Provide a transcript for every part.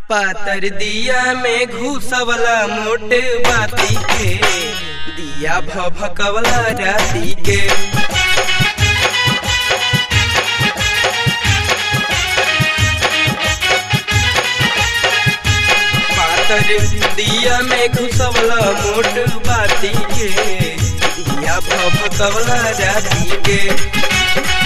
पातर दिया में घुसवला मोटे बाती के दिया भभकवला राती के पातर दिया में घुसवला मोट बाती के दिया भभकवला राती के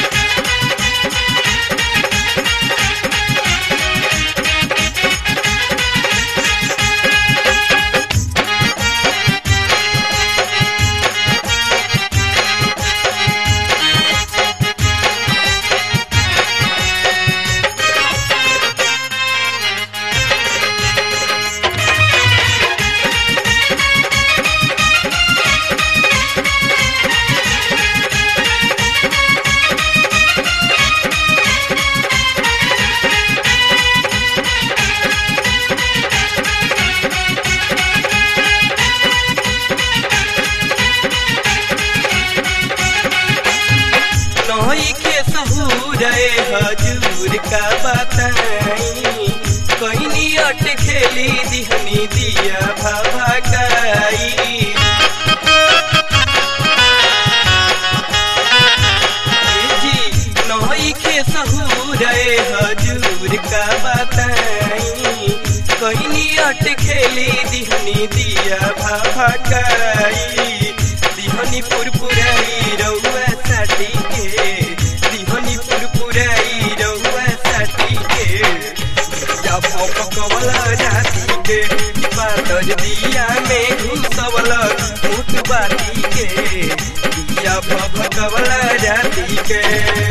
नही के सहूर हजूर का बताई कहनी अट खेली दिहनी दिया भभकाई जी नही के सहूर हजूर का बताई कहनी अट खेली दिहनी दिया भभकाई दिहनी पुरपुराई रउआ साटी के दिहनी पुरपुराई रउआ साटी के या पकवला जाती के पातर दिया में घुसवला मुठ बाती के दिया भभकवला जाती के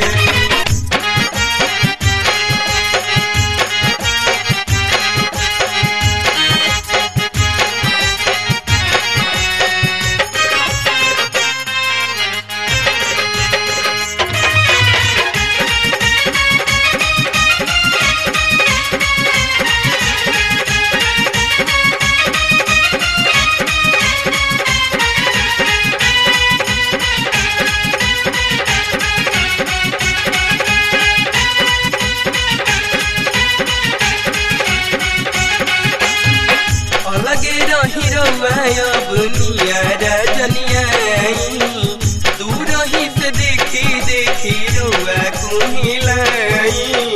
अलगे रही रउआ बुनिया रजनिया दूर ही से देखी देखी रउआ कुहिलाई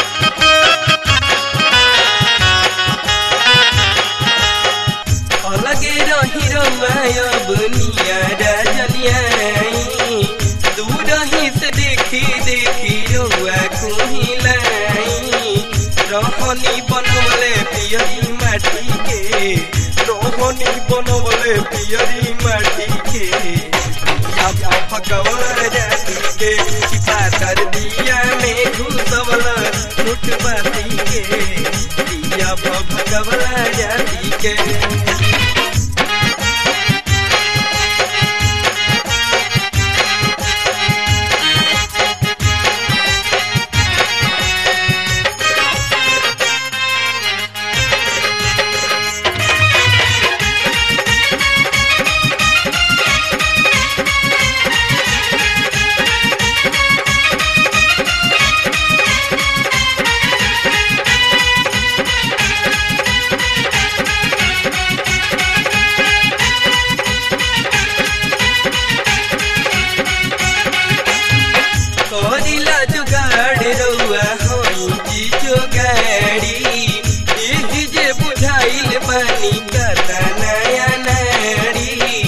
अलगे रही रउआ बुनिया रजनिया दूर ही से देखी देखी रउआ कुहिलाई रहनी बनवले पियरी माटी के रोहनी बनवले पियरी माटी के या भगवान जाति के पातर दिया में घुसवला लुट बाती के दिया भगवान जाति के करिला जुगाड़ रउआ होई जी जोगाड़ी एह जे बुझाइल बानी कता नया नारी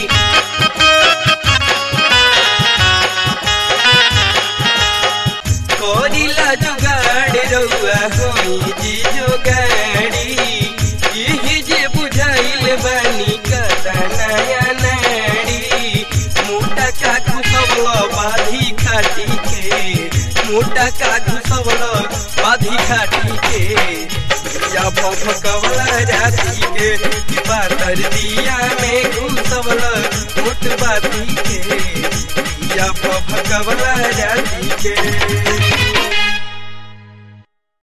करिला जुगाड़ रउआ होई जी जोगाड़ी एह जे बुझाइल बानी कता नया नारी मोटा का घुसवल बाधी खाटी के मोटा का घुसवल बाधी खाटी के या भभकवला जाती के पातर दिया में घुसवल मोट बाधी के या भभकवला जाती के